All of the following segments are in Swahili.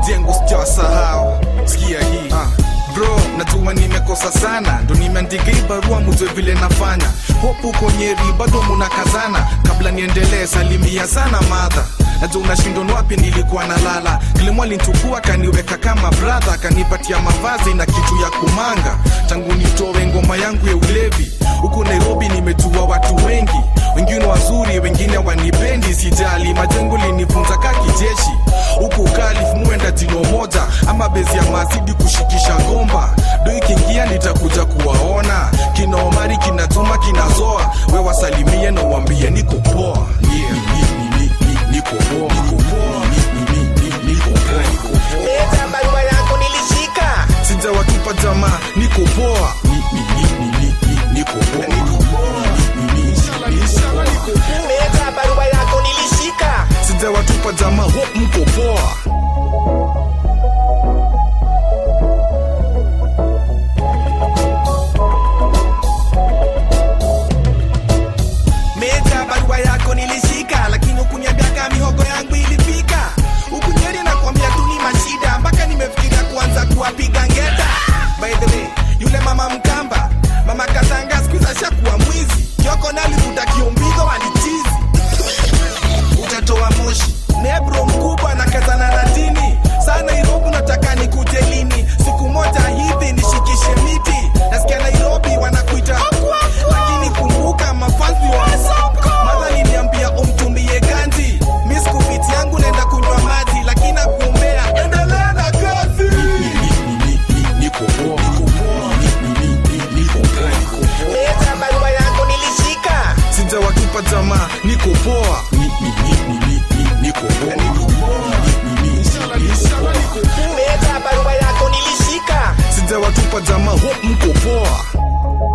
majengo sijawasahau sikia hii ah. bro najua nimekosa sana ndo nimeandika hii barua mujwe vile nafanya hopu uko nyeri bado munakazana kabla niendelee salimia sana madha najua unashindwa ni wapi nilikuwa nalala kilimo alinchukua kaniweka kama bradha kanipatia mavazi na kitu ya kumanga tangu nitowe ngoma yangu ya ulevi huku nairobi nimejua watu wengi wengine wazuri wengine wanipendi sijali majengo linifunza ka kijeshi huku kalif muenda jino moja ama bezi ya mazidi kushikisha ngomba do ikiingia nitakuja kuwaona kina omari kinatuma kinazoa we wasalimie na uambie niko poa yeah. ni- ni- ni- niko poa. Niko poa. Ni- ni- ni- niko poa. Niko poa. Leta barua yako nilishika sijawatupa jamaa niko poa Ni- ni- ni- ni- ni- ni- niko poa. Niko poa. Ni- ni- ni- niko poa. Leta barua yako nilishika sijawatupa jamaa hope mko poa Meja barua yako nilishika lakini ukuniambia kama mihogo yangu ilifika ukunyeri na kuambia tu ni mashida mpaka nimefikiria kuanza kuwapiga ngeta by the way yule mama mkamba mama katanga skuiza ashakuwa mwizi kioko nalivuta kiombigo walichizi utatoa moshi nebro mkubwa na kazana na dini saa nairobi nataka nikuje lini siku moja hivi nishikishe miti nasikia nairobi wanakuita lakini kumbuka mafanzi wa madha liniambia umtumie ganji miskufiti yangu naenda kunywa maji lakini nakuombea endelea na kazi niko poa niko poa Ni- ni- ni- niko poa niko poa leta barua yako nilishika sijawatupa jamaa niko poa Ni- ni- ni- ni- ni- niko poa niko poa Ni- ni- ni- niko poa leta barua yako nilishika sijawatupa jamaa hope mko poa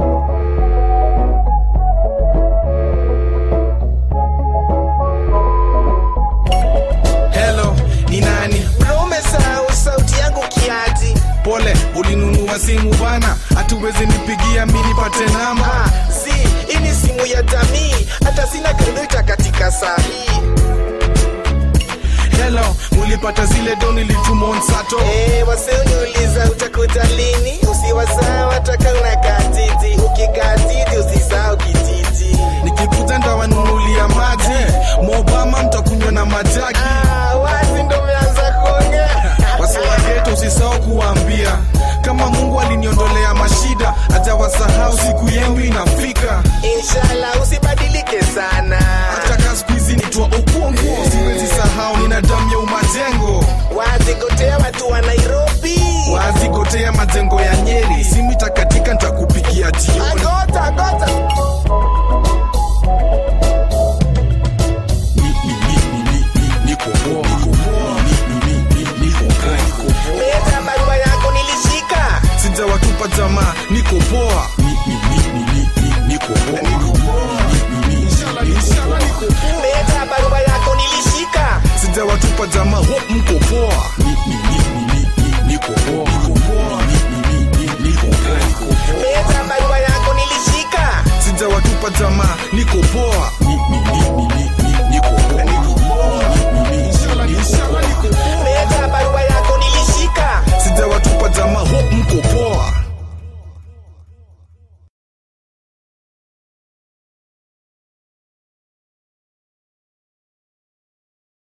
hello ni nani bro umesahau sauti yangu kiati pole ulinunua simu bana hatuwezi nipigia mi nipate namba Ah, si hii ni simu ya jamii hata sina kredita katika saa hii hello mulipata zile do nilituma on sato Eh, wasioniuliza utakuta lini usiwasahau hataka unakaa titi ukikaa titi usisahau kititi nikikuja ndawanunulia maji mobama mtakunywa na majaki ah, wazi ndo umeanza kuongea wasiwageto usisahau kuwaambia kama mungu aliniondolea mashida ajawasahau siku yenu inafika inshallah usibadilike sana hataka siku hizi nitwa ukungu siwezi sahau nina damu ya umajengo wazi gotea watu wa nairobi wazigotea majengo ya nyeri simu itakatika ntakupigia jioni agota gota niko poa niko poa niko poa niko poa leta barua yako nilishika sijawatupa jamaa niko poa niko poa niko poa leta barua yako nilishika sijawatupa jamaa hope mko poa niko poa niko poa niko poa leta barua yako nilishika sijawatupa jamaa niko poa